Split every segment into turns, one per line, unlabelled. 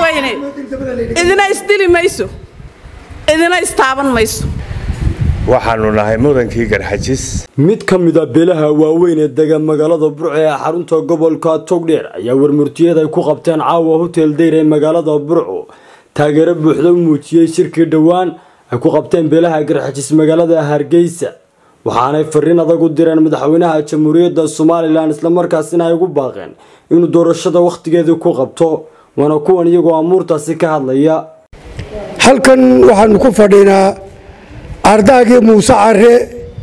madaxweyne idina isdili mayso idina istaaban mayso
waxaanu nahay mudankii garxajis
mid ka mid a beelaha waaweyn ee dega magaalada burco ee xarunta gobolka togdheer ayaa warmurtiyeed ay ku qabteen caawa hotel dayr ee magaalada burco taageero buuxda u muujiyey shirkii dhowaan ay ku qabteen beelaha garxajis magaalada hargeysa waxaanay fariin adag u direen madaxweynaha jamhuuriyadda somalilan islamarkaasina ay ugu baaqeen inuu doorashada wakhtigeedii ku qabto waana kuwan iyagoo amuurtaasi ka hadlaya
halkan waxaanu ku fadhinaa ardaagii muuse care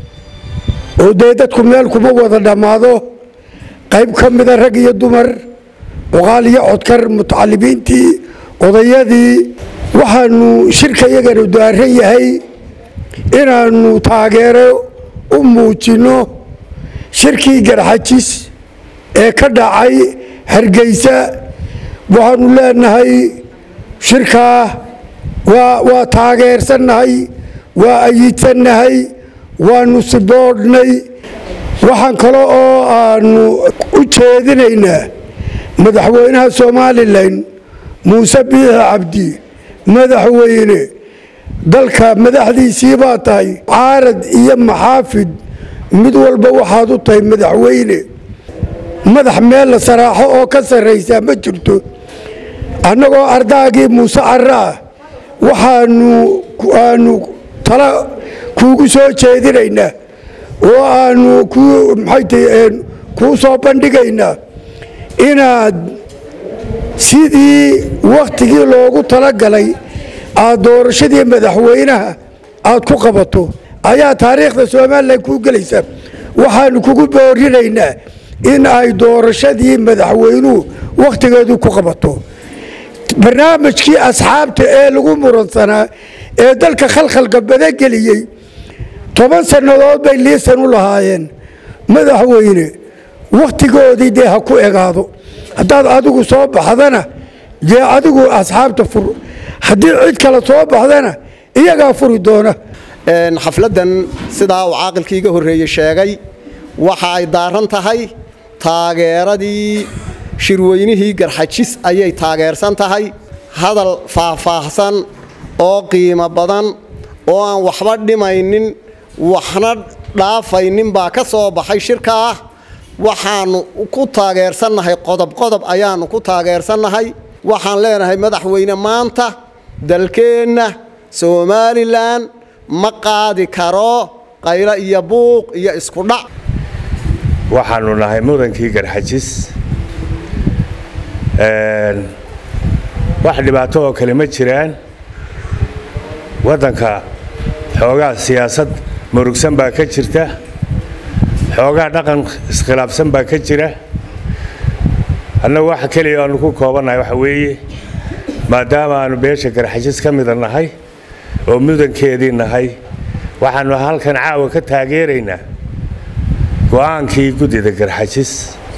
oo dee dadku meel kuma wada dhammaado qayb ka mida rag iyo dumar cuqaal iyo codkar mutacalimiintii odayadii waxaanu shirka iyaganu daaran yahay inaannu taageero u muujinno shirkii garxajis ee ka dhacay hargeysa waxaanu leenahay shirkaa waa taageersannahay waa ayidsannahay waanu siboodhnay waxaan kale oo aanu u jeedinaynaa madaxweynaha somalilan muuse biixi cabdi madaxweyne dalka madaxdiisii baa tahay caarad iyo maxaafid mid walba waxaad u tahay madaxweyne madax meel la saraaxo oo ka sarraysaa ma jirto annagoo ardaagii muuse carre ah waxaanu aanu tala kuugu soo jeedinaynaa oo aanu maxayta kuu soo bandhigaynaa inaad sidii wakhtigii loogu talagalay aad doorashadii madaxweynaha aad ku qabato ayaa taariikhda somalilan kuu gelaysa waxaanu kugu boorinaynaa in ay doorashadii madaxweynuhu wakhtigeedu ku qabato barnaamijkii asxaabta ee lagu muransanaa ee dalka khalkhalka badageliyey toban sannadood bay liisan u lahaayeen madaxweyne wakhtigoodii dee ha ku egaado haddaad adigu soo baxdana dee adigu asxaabta fur haddii cid kale soo baxdana iyagaa furi doona
xafladdan sidaa uu caaqilkii iga horreeyey sheegay waxa ay daaran tahay taageeradii shirweynihii garxajis ayay taageersan tahay hadal faahfaahsan oo qiimo badan oo aan waxba dhimaynin waxna dhaafaynin baa ka soo baxay shirka ah waxaannu ku taageersannahay qodob qodob ayaannu ku taageersannahay waxaan leenahay madaxweyne maanta dalkeenna somalilan ma qaadi karo qaylo iyo buuq iyo iskudhac
waxaanu nahay mudankii garxajis wax dhibaato oo kale ma jiraan waddanka xoogaa siyaasad murugsan baa ka jirta xoogaa dhaqan iskhilaafsan baa ka jira annagu waxa keliya aanu ku koobannahay waxa weeye maadaama aanu beesha garxajis ka mida nahay oo mudankeedii nahay waxaanu halkan caawa ka taageeraynaa go'aankii guddida garxajis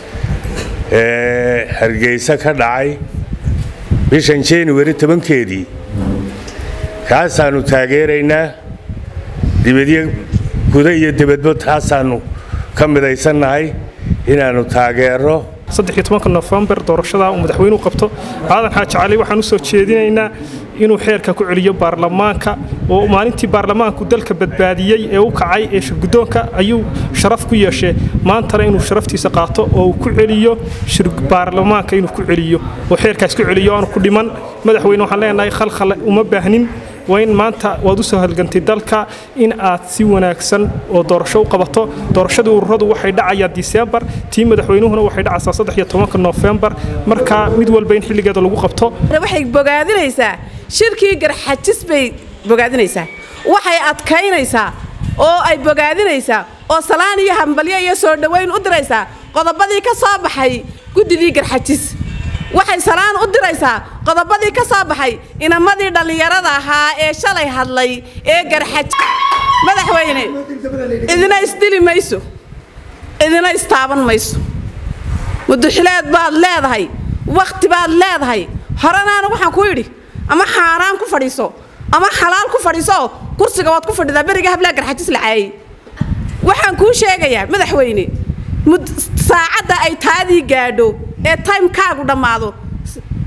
ee hargeysa ka dhacay bishan januari tobankeedii kaasaannu taageeraynaa dibadyo guda iyo dibadbo taasaannu ka midaysannahay inaannu taageero
nofembar doorashada uu madaxweynuhu qabto aadan xaaji cali waxaan u soo jeedinaynaa inuu xeerka ku celiyo baarlamaanka oo maalintii baarlamaanku dalka badbaadiyey ee u kacay ee shirgudoonka ayuu sharaf ku yeeshee maantana inuu sharaftiisa qaato oo uu ku celiyo baarlamaanka inuu ku celiyo oo xeerkaas ku celiyo aanu ku dhiman madaxweyne waxaan leenahay khalkhal uma baahnin waa in maanta waad u soo halgantay dalka in aad si wanaagsan oo doorasho u qabato doorashadii ururadu waxay dhacayaan disembar tii madaxweynuhuna waxay dhacaysaa saddex iyo tobanka nofembar marka mid walba in xilligeeda lagu qabto
waxay bogaadinaysaa shirkii garxajis bay bogaadinaysaa waxay adkaynaysaa oo ay bogaadinaysaa oo salaan iyo hambalyo iyo soo dhowayn u diraysaa qodobadii ka soo baxay guddidii garxajis waxay salaan u diraysaa qodobadii ka soo baxay inamadii dhallinyarada ahaa ee shalay hadlay ee garxaj madaxweyne idina isdili mayso idina istaaban mayso muduxileed baad leedahay wakhti baad leedahay horanaana waxaan ku yidhi ama xaaraan ku fadhiiso ama xalaal ku fadhiiso kursiga waad ku fadhidaa beriga hablaa garxajis la caayay waxaan kuu sheegayaa madaxweyne saacadda ay taadii gaadho ee timekaagu dhammaado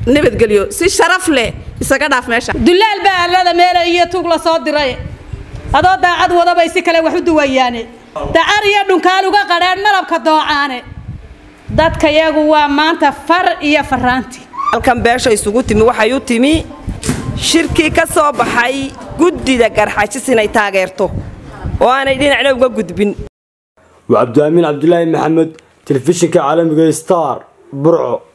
nabadgelyo si sharaf leh isaga dhaaf meesha
dulaal baa allada meele iyo tuug la soo diray adoo daacad wadabay si kale wax u duwayaane dacar iyo dhunkaan uga qadheen malabka doocaane dadka yagu waa maanta far iyo faraanti
halkan beesha isugu timi waxay u timi shirkii ka soo baxay guddida garxajis inay taageerto oo aanay dhinacna uga gudbin
waa cabdiaamin cabdulaahi maxamed telefishinka caalamiga star burco